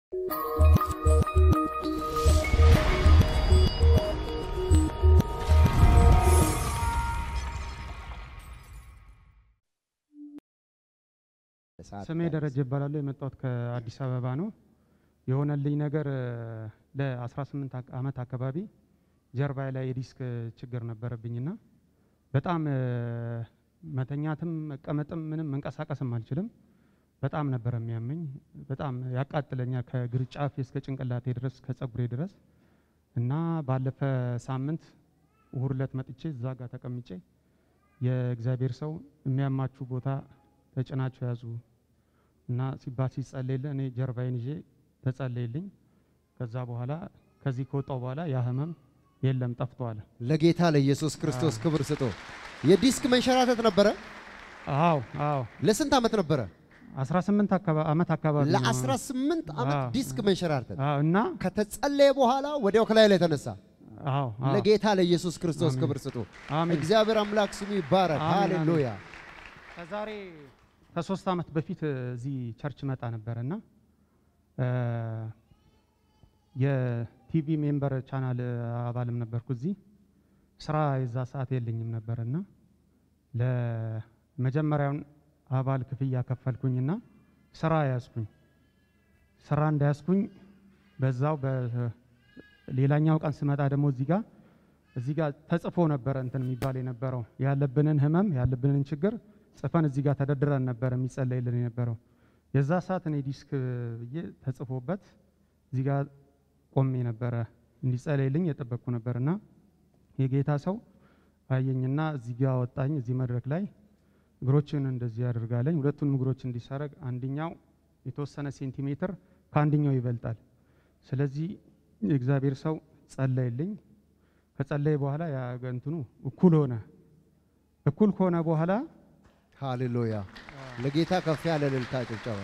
ስሜ ደረጀ ይባላሉ። የመጣሁት ከአዲስ አበባ ነው። የሆነልኝ ነገር ለ18 ዓመት አካባቢ ጀርባዬ ላይ የዲስክ ችግር ነበረብኝና በጣም መተኛትም መቀመጥም ምንም መንቀሳቀስም አልችልም። በጣም ነበር የሚያመኝ። በጣም ያቃጥለኛል ከእግር ጫፍ እስከ ጭንቅላቴ ድረስ ከጸጉሬ ድረስ እና ባለፈ ሳምንት እሁድ ዕለት መጥቼ እዛ ጋር ተቀምጬ የእግዚአብሔር ሰው የሚያማችሁ ቦታ ተጭናችሁ ያዙ እና ሲባል ሲጸለይልን እኔ ጀርባዬን ይዤ ተጸለይልኝ። ከዛ በኋላ ከዚህ ከወጣው በኋላ ያ ህመም የለም ጠፍቷል። ለጌታ ለኢየሱስ ክርስቶስ ክብር ስጡ። የዲስክ መንሸራተት ነበረ። አዎ አዎ ለስንት ዓመት ነበረ? 18 አካባ- ዓመት አካባቢ ነው። ለ18 ዓመት አዎ። ዲስክ መንሸራተት አዎ እና ከተጸለየ በኋላ ወዲያው ከላይ ላይ ተነሳ። አዎ አዎ ለጌታ ለኢየሱስ ክርስቶስ አሜን። ክብር ስጡ። አሜን። እግዚአብሔር አምላክ ስሙ ይባረክ። አሜን፣ አሜን። ሃሌሉያ። ከዛሬ ከሶስት ዓመት በፊት እዚህ ቸርች መጣ ነበረ እና የቲቪ ሜምበር ቻናል አባልም ነበርኩ እዚህ ስራ የዛ ሰዓት የለኝም ነበር እና ለመጀመሪያውን አባል ክፍያ ከፈልኩኝና ስራ ያዝኩኝ። ስራ እንዳያዝኩኝ በዛው በሌላኛው ቀን ስመጣ ደግሞ እዚህ ጋር እዚህ ጋር ተጽፎ ነበረ እንትን የሚባል የነበረው ያለብንን ህመም ያለብንን ችግር ጽፈን እዚህ ጋር ተደርድረን ነበረ የሚጸለይልን የነበረው። የዛ ሰዓት እኔ ዲስክ ብዬ ተጽፎበት እዚህ ጋር ቆሜ ነበረ እንዲጸለይልኝ የጠበቅኩ ነበርና የጌታ ሰው አየኝና እዚህ ጋር ወጣኝ። እዚህ መድረክ ላይ እግሮችን እንደዚህ ያደርጋለኝ። ሁለቱንም እግሮች እንዲሳረግ አንደኛው የተወሰነ ሴንቲሜትር ከአንደኛው ይበልጣል። ስለዚህ የእግዚአብሔር ሰው ጸለይልኝ። ከጸለይ በኋላ ያ እንትኑ እኩል ሆነ። እኩል ከሆነ በኋላ ሃሌሉያ። ለጌታ ከፍ ያለ እልልታ ጭብጨባ።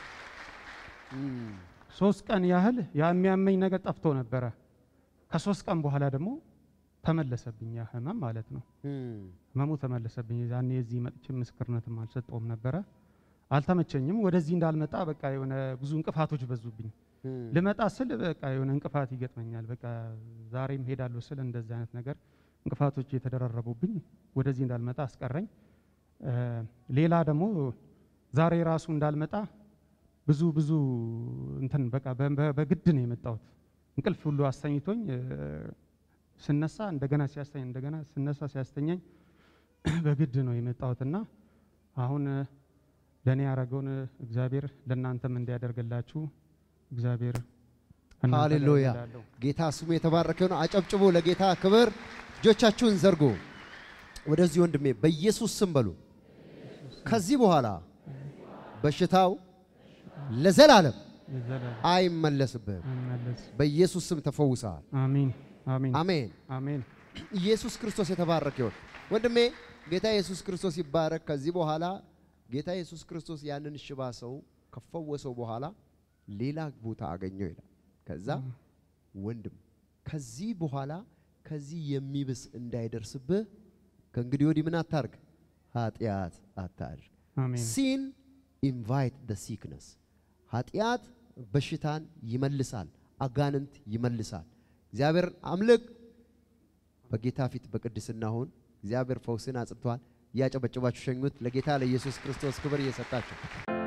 ሶስት ቀን ያህል ያ የሚያመኝ ነገር ጠፍቶ ነበረ። ከሶስት ቀን በኋላ ደግሞ ተመለሰብኝ ያ ህመም ማለት ነው። ህመሙ ተመለሰብኝ። ያኔ እዚህ መጥቼ ምስክርነትም አልሰጠውም ነበረ፣ አልተመቸኝም። ወደዚህ እንዳልመጣ በቃ የሆነ ብዙ እንቅፋቶች በዙብኝ። ልመጣ ስል በቃ የሆነ እንቅፋት ይገጥመኛል። በቃ ዛሬም ሄዳለሁ ስል እንደዚህ አይነት ነገር እንቅፋቶች የተደራረቡብኝ ወደዚህ እንዳልመጣ አስቀረኝ። እ ሌላ ደግሞ ዛሬ ራሱ እንዳልመጣ ብዙ ብዙ እንትን በቃ በ- በ- በግድ ነው የመጣሁት። እንቅልፍ ሁሉ አስተኝቶኝ እ ስነሳ እንደገና ሲያስተኝ እንደገና ስነሳ ሲያስተኛኝ በግድ ነው የመጣሁትና አሁን እ ለእኔ ያደረገውን እግዚአብሔር ለእናንተም እንዲያደርግላችሁ እግዚአብሔር ከእናንተ ጋር ሃሌሉያ። እላለሁ። ጌታ ስሙ የተባረከ ነው። አጨብጭቡ ለጌታ ክብር። እጆቻችሁን ዘርጉ። ወደዚህ ወንድሜ በኢየሱስ ስም በሉ። ከዚህ በኋላ በሽታው ለዘላለም የዘላለም አይመለስብህም። መመለስ በኢየሱስ ስም ተፈውሰሃል። አሜን አሜን አሜን። አሜን ኢየሱስ ክርስቶስ የተባረከ ይሁን። ወንድሜ ጌታ ኢየሱስ ክርስቶስ ይባረክ። ከዚህ በኋላ ጌታ ኢየሱስ ክርስቶስ ያንን ሽባ ሰው ከፈወሰው በኋላ ሌላ ቦታ አገኘው ይላል። ከዛ ወንድም ከዚህ በኋላ ከዚህ የሚብስ እንዳይደርስብህ ከእንግዲህ ወዲህ ምን አታርግ? ኃጢአት አታድርግ። አሜን ሲን ኢንቫይት ደ ሲክነስ ኃጢአት በሽታን ይመልሳል፣ አጋንንት ይመልሳል። እግዚአብሔር አምልክ፣ በጌታ ፊት በቅድስና ሁን። እግዚአብሔር ፈውስን አጽድቷል። እያጨበጨባችሁ ሸኙት። ለጌታ ለኢየሱስ ክርስቶስ ክብር እየሰጣችሁ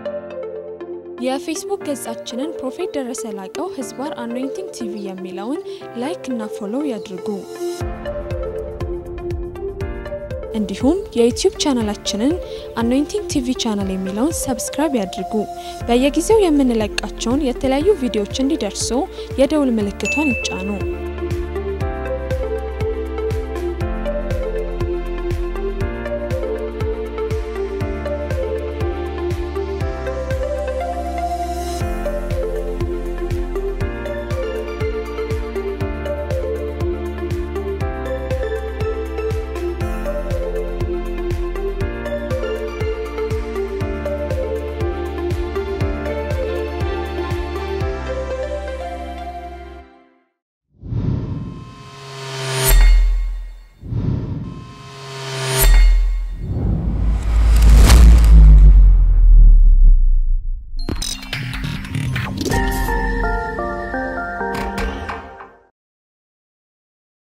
የፌስቡክ ገጻችንን ፕሮፌት ደረሰ ላቀው ህዝባር አኖይንቲንግ ቲቪ የሚለውን ላይክ እና ፎሎው ያድርጉ። እንዲሁም የዩቲዩብ ቻናላችንን አኖይንቲንግ ቲቪ ቻናል የሚለውን ሰብስክራይብ ያድርጉ። በየጊዜው የምንለቃቸውን የተለያዩ ቪዲዮዎች እንዲደርሱ የደውል ምልክቷን ይጫኑ።